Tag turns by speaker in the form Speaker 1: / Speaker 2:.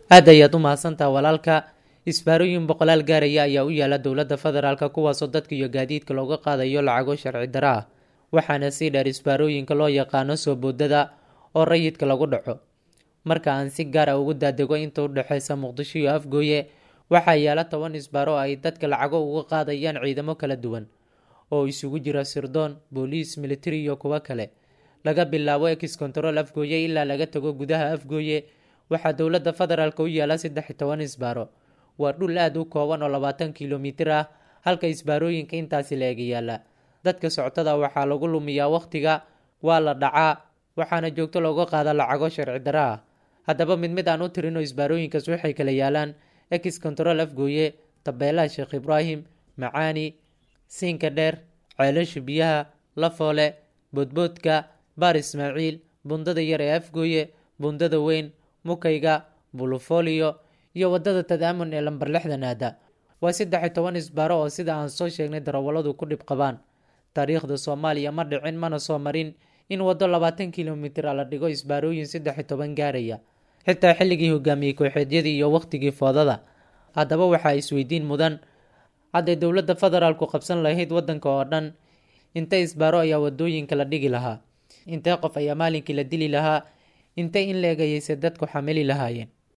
Speaker 1: aad ayaad u mahadsantaha walaalka isbaarooyin boqolaal gaaraya ayaa u yaala dowladda federaalka kuwaasoo dadka iyo gaadiidka looga qaadayo lacago sharci dara ah waxaana sii dheer isbaarooyinka loo yaqaano soo boodada oo rayidka lagu dhaco marka aan si gaar ah ugu daadego inta u dhexeysa muqdisho iyo afgooye waxaa yaala toban isbaaro oo ay dadka lacago uga qaadayaan ciidamo kala duwan oo isugu jira sirdoon booliis militari iyo kuwo kale laga bilaabo ex control afgooye ilaa laga tago gudaha afgooye waxaa dowladda federaalk u yaala saddex iyo toban isbaaro waa dhul aada u kooban oo labaatan kilomitir ah halka isbaarooyinka intaasi la ega yaala dadka soctada waxaa lagu lumiyaa wakhtiga waa la dhacaa waxaana joogto looga qaada lacago sharci dara ah haddaba mid mid aan u tirino isbaarooyinkaas waxay kala yaalaan ex control afgooye tabeelaha sheekh ibraahim macaani siinka dheer ceelasha biyaha lafoole boodboodka baar ismaaciil bundada yar ee afgooye bundada weyn mukayga bulufolio iyo wadada tadaamun ee lambar lixdan aada waa saddex iyo toban isbaaro oo sida aan soo sheegnay darawalladu ku dhib qabaan taariikhda soomaaliya ma dhicin mana soo marin in waddo labaatan kilomitir a la dhigo isbaarooyin saddex iyo toban gaaraya xitaa xilligii hogaamiyey kooxeedyadii iyo wakhtigii foodada haddaba waxaa isweydiin mudan hadday dowladda federaalku qabsan lahayd waddanka oo dhan intee isbaaro ayaa wadooyinka la dhigi lahaa intee qof ayaa maalinkii la dili lahaa intee in la egayeyse dadku xamili lahaayeen